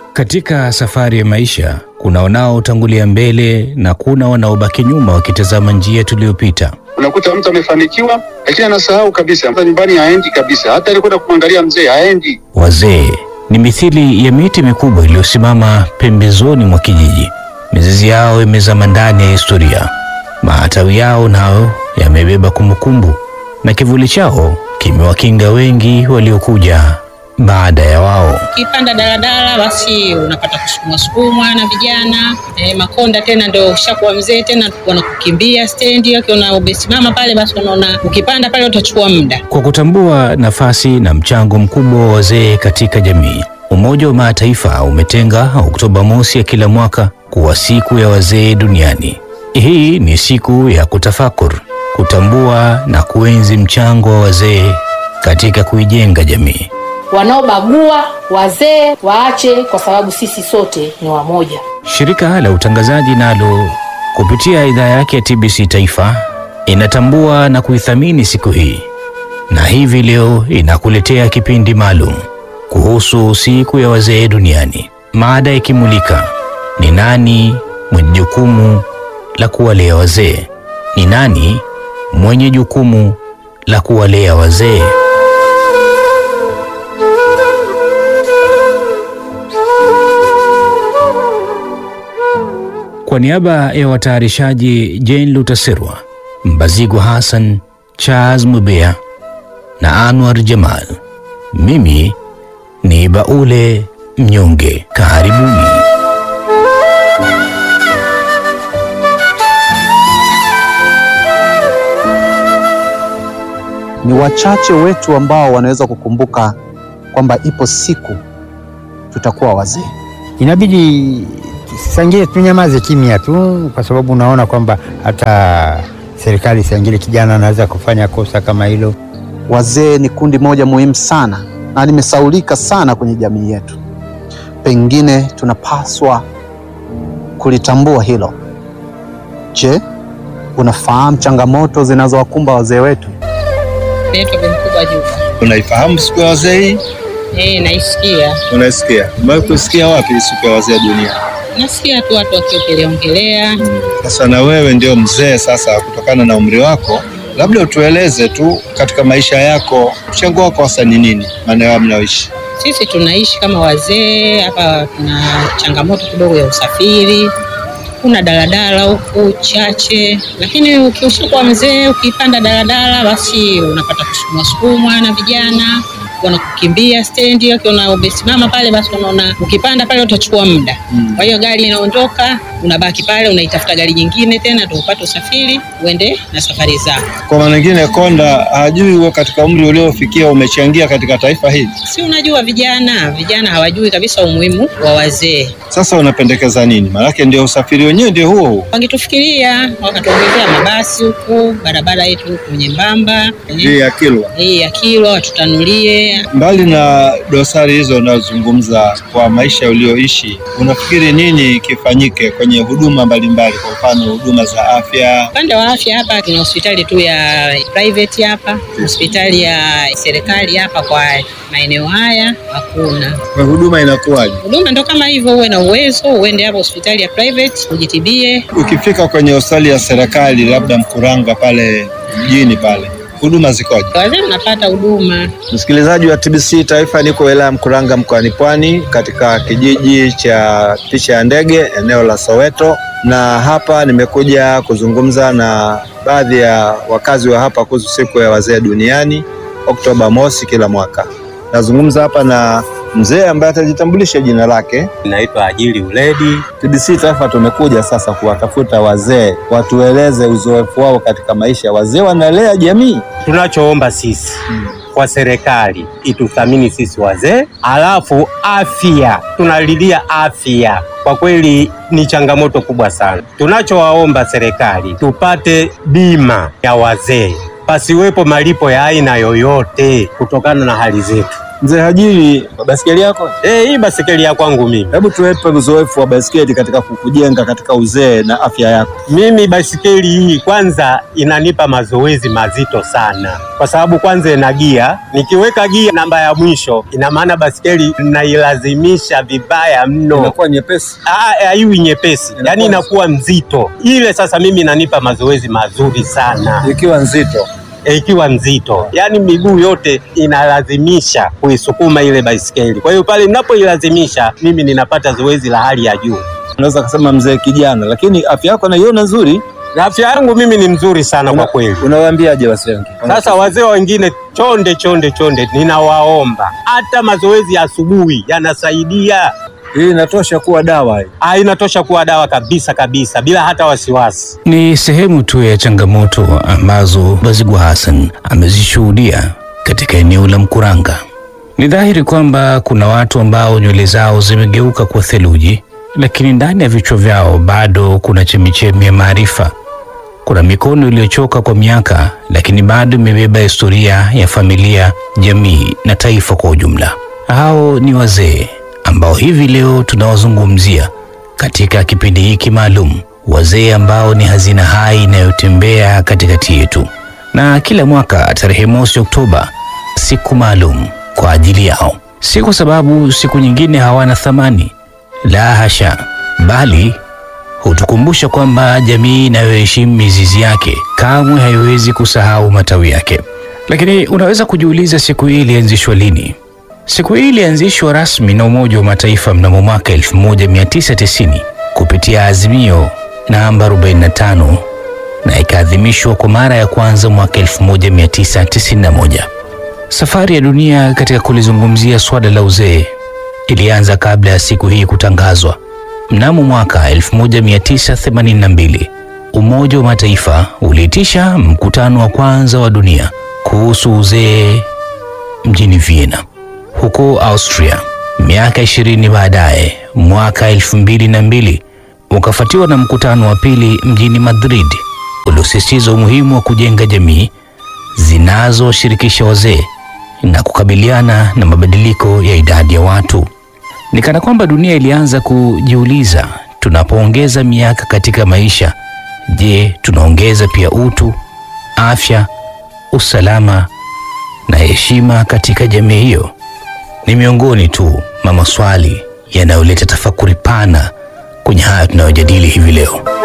Katika safari ya maisha kuna wanaotangulia mbele na kuna wanaobaki nyuma wakitazama njia tuliyopita. Unakuta mtu amefanikiwa, lakini anasahau kabisa, hata nyumbani haendi kabisa, hata alikwenda kumwangalia mzee haendi. Wazee ni mithili ya miti mikubwa iliyosimama pembezoni mwa kijiji. Mizizi yao imezama ndani ya historia, matawi yao nayo yamebeba kumbukumbu, na kivuli chao kimewakinga wengi waliokuja baada ya wao. Ukipanda daladala basi unapata kusukumwa sukumwa na vijana e, makonda tena ndio ushakuwa mzee tena wanakukimbia stendi, wakiona umesimama pale basi wanaona ukipanda pale utachukua muda. Kwa kutambua nafasi na mchango mkubwa wa wazee katika jamii, Umoja wa Mataifa umetenga Oktoba mosi ya kila mwaka kuwa siku ya wazee duniani. Hii ni siku ya kutafakur, kutambua na kuenzi mchango wa wazee katika kuijenga jamii. Wanaobagua wazee waache, kwa sababu sisi sote ni wamoja. Shirika la utangazaji nalo kupitia idhaa yake ya TBC Taifa inatambua na kuithamini siku hii, na hivi leo inakuletea kipindi maalum kuhusu siku ya wazee duniani, mada ikimulika ni nani mwenye jukumu la kuwalea wazee, ni nani mwenye jukumu la kuwalea wazee. Kwa niaba ya watayarishaji Jane Lutaserwa, Mbazigwa Hassan, Charles Mubea na Anwar Jamal, mimi ni Baule Mnyonge. Karibuni. Ni wachache wetu ambao wanaweza kukumbuka kwamba ipo siku tutakuwa wazee. Inabidi sangine tunyamaze kimya tu, kwa sababu unaona kwamba hata serikali sangine kijana anaweza kufanya kosa kama hilo. Wazee ni kundi moja muhimu sana na limesaulika sana kwenye jamii yetu. Pengine tunapaswa kulitambua hilo. Je, unafahamu changamoto zinazowakumba wazee wetu? Naitwa Bi Mkubwa Juma. Unaifahamu siku ya wazee hii? Eh, naisikia Unaisikia? Umewahi kusikia wapi siku ya wazee dunia? nasikia tu watu wakiongelea ongelea. Sasa na wewe ndio mzee sasa, kutokana na umri wako, labda utueleze tu katika maisha yako, mchango wako hasa ni nini maeneo mnayoishi? Sisi tunaishi kama wazee hapa, tuna changamoto kidogo ya usafiri. Kuna daladala huku chache, lakini ukishakuwa mzee, ukipanda daladala basi unapata kusukumwa sukumwa na vijana wanakukimbia stendi, wakiona umesimama pale, basi wanaona ukipanda pale utachukua muda. Kwa hiyo gari inaondoka, unabaki pale, unaitafuta gari nyingine tena ndio upate usafiri uende na safari zako. Kwa maana nyingine, konda hajui wewe katika umri uliofikia umechangia katika taifa hili. Si unajua vijana, vijana hawajui kabisa umuhimu wa wazee. Sasa unapendekeza nini? Maanake ndio usafiri wenyewe ndio huo huo. Wangetufikiria wakatuongezea mabasi huku, barabara yetu huku nyembamba Hii ya Kilwa. hii ya Kilwa watutanulie. Mbali na dosari hizo unazozungumza kwa maisha ulioishi, unafikiri nini kifanyike kwenye huduma mbalimbali, kwa mfano huduma za afya? Upande wa afya hapa tuna hospitali tu ya private hapa, hospitali ya serikali hapa kwa maeneo haya hakuna. Kwa huduma inakuwaje? Huduma ndo kama hivyo, uwe na uwezo uende hapo hospitali ya private ujitibie. Ukifika kwenye hospitali ya serikali, labda Mkuranga pale mjini pale, huduma zikoje? Wazee wanapata huduma Msikilizaji wa TBC Taifa, niko wilaya Mkuranga mkoani Pwani, katika kijiji cha Picha ya Ndege, eneo la Soweto, na hapa nimekuja kuzungumza na baadhi ya wakazi wa hapa kuhusu siku ya wazee duniani Oktoba mosi kila mwaka. Nazungumza hapa na mzee ambaye atajitambulisha jina lake. Naitwa Ajili Uledi. TBC Taifa tumekuja sasa kuwatafuta wazee, watueleze uzoefu wao katika maisha. Wazee wanalea jamii. Tunachoomba sisi kwa serikali ituthamini sisi wazee, alafu afya, tunalilia afya. Kwa kweli ni changamoto kubwa sana. Tunachowaomba serikali tupate bima ya wazee, pasiwepo malipo ya aina yoyote kutokana na hali zetu. Mzee Hajiri, basikeli yako? Eh, hii basikeli ya kwangu mimi. Hebu tuwepe uzoefu wa basikeli katika kukujenga katika uzee na afya yako. Mimi basikeli hii kwanza inanipa mazoezi mazito sana, kwa sababu kwanza ina gia. Nikiweka gia namba ya mwisho, ina maana basikeli nailazimisha vibaya mno, Inakuwa nyepesi. Ah, haiwi nyepesi, Inakuwa yaani inakuwa mzito. Ile sasa mimi inanipa mazoezi mazuri sana Ikiwa nzito. e, ikiwa nzito, yaani miguu yote inalazimisha kuisukuma ile baisikeli. Kwa hiyo pale ninapoilazimisha mimi ninapata zoezi la hali ya juu. Unaweza kusema mzee kijana, lakini afya yako naiona nzuri. Na afya yangu mimi ni mzuri sana kwa kweli. Unawaambiaje wazee wengine? Sasa wazee wengine chonde chonde chonde, ninawaomba hata mazoezi ya asubuhi yanasaidia. Hii inatosha kuwa dawa hii. Ah, inatosha kuwa dawa kabisa kabisa, bila hata wasiwasi. Ni sehemu tu ya changamoto ambazo Bazigwa Hassan amezishuhudia katika eneo la Mkuranga. Ni dhahiri kwamba kuna watu ambao nywele zao zimegeuka kuwa theluji, lakini ndani ya vichwa vyao bado kuna chemichemi ya maarifa. Kuna mikono iliyochoka kwa miaka, lakini bado imebeba historia ya familia, jamii na taifa kwa ujumla. Hao ni wazee ambao hivi leo tunawazungumzia katika kipindi hiki maalum, wazee ambao ni hazina hai inayotembea katikati yetu, na kila mwaka tarehe mosi Oktoba, siku maalum kwa ajili yao, si kwa sababu siku nyingine hawana thamani, la hasha, bali hutukumbusha kwamba jamii inayoheshimu mizizi yake kamwe haiwezi kusahau matawi yake. Lakini unaweza kujiuliza, siku hii ilianzishwa lini? Siku hii ilianzishwa rasmi na Umoja wa Mataifa mnamo mwaka 1990 kupitia azimio namba 45 na ikaadhimishwa kwa mara ya kwanza mwaka 1991. Safari ya dunia katika kulizungumzia swala la uzee ilianza kabla ya siku hii kutangazwa. Mnamo mwaka 1982 Umoja wa Mataifa uliitisha mkutano wa kwanza wa dunia kuhusu uzee mjini Vienna huko Austria. Miaka ishirini baadaye, mwaka elfu mbili na mbili ukafuatiwa na mkutano wa pili mjini Madrid uliosisitiza umuhimu wa kujenga jamii zinazoshirikisha wazee na kukabiliana na mabadiliko ya idadi ya watu. Ni kana kwamba dunia ilianza kujiuliza, tunapoongeza miaka katika maisha, je, tunaongeza pia utu, afya, usalama na heshima katika jamii hiyo? Ni miongoni tu mwa maswali yanayoleta tafakuri pana kwenye haya tunayojadili hivi leo.